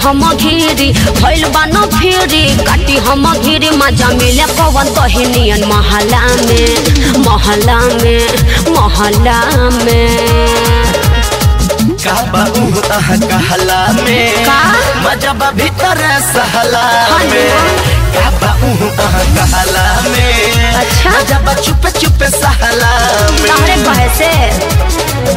हम घिरी भइल बा न फिरी काटी हम घिरी मजा मिले पवन तहिनियन महला में महला में महला में काबा उह आह कहला में का? मजा बा भीतर सहला हाँ जी। में काबा उह आह कहला में अच्छा। मजा बा चुप चुप सहला में तहरे कहे से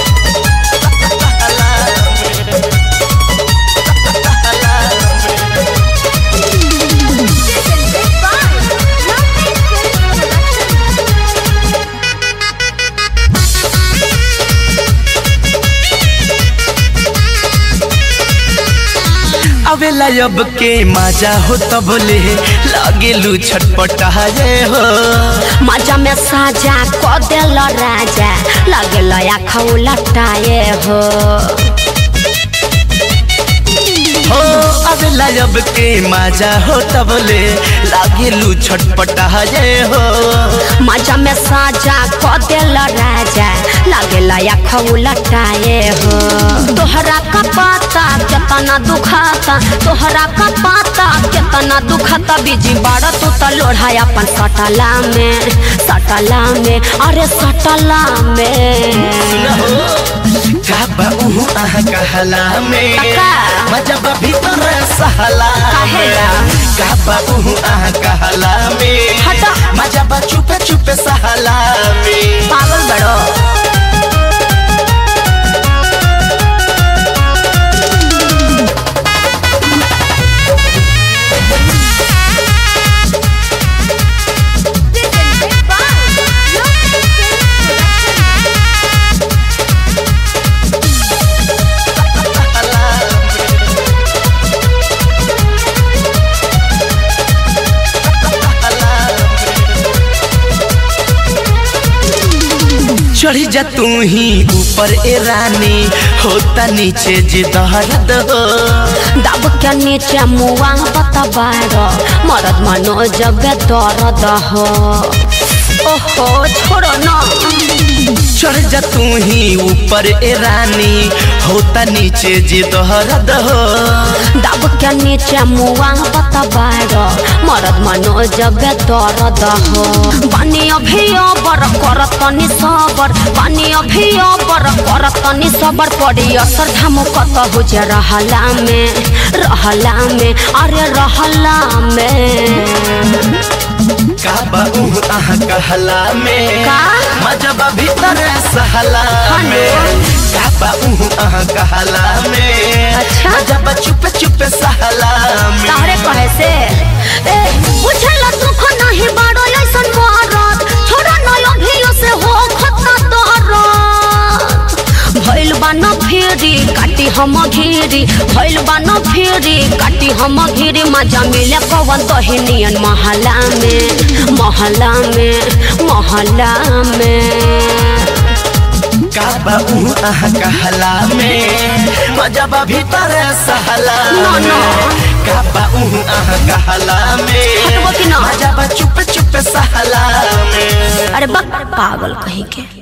अवेला अब के मजा हो तब ले लागेलू छटपटाए हो मजा में साजा क देल राजा लगल आँख उलटाए हो हो अवेला अब के मजा हो तब ले लागेलू छटपटाए हो मजा में साजा क देल राजा लगल आँख उलटाए हो तोहरा का पाता केतना दुखाता तोहरा का पाता केतना दुखाता बिजी बाड़ तू त लोढ़ा अपन सटला में सटला में अरे सटला में काबा उह आह कहला में काका। मजा बा भीतर सहला काहेला? में काबा उह आह कहला में हटा। मजा बा चुप चुप सहला में पागल बड़ो चढ़ी जा तू ही ऊपर ए रानी होता नीचे जे दर्द हो दब के नीचे मुआ बतबार मरद मनो जब दर्द हो ओहो छोड़ो न चढ़ जा तू ही ऊपर ए रानी होता नीचे जे दर्द हो दब के नीचे मुआ बतबार मरद मनो जब दर्द हो पानी अभी अबर कर तनी सबर पानी अभी अबर कर तनी सबर पड़ी असर धामो कत हो जे रहला में रहला में अरे रहला में काबा उह आह कहला में का? मजा बा भीतर सहला हाँ में काबा उह आह कहला में अच्छा। मजा बा चुप चुप सहला में तारे कहे से ए बुझल दुख नहीं बाड़ो ऐसन मरद छोड़ा न अभियो से हो खतना तोहरत भइल बा न फेरी काटी हम घिरी भइल बा न फेरी काटी हम घिरी मजा मिले पवन तहिनियन महला में महला में महला में काबा उह आह कहला में मजा बा भीतर सहला ना, ना। में काबा उह आह कहला में हटबो कि ना? मजा बा चुप चुप सहला में अरे बक पागल कहीं के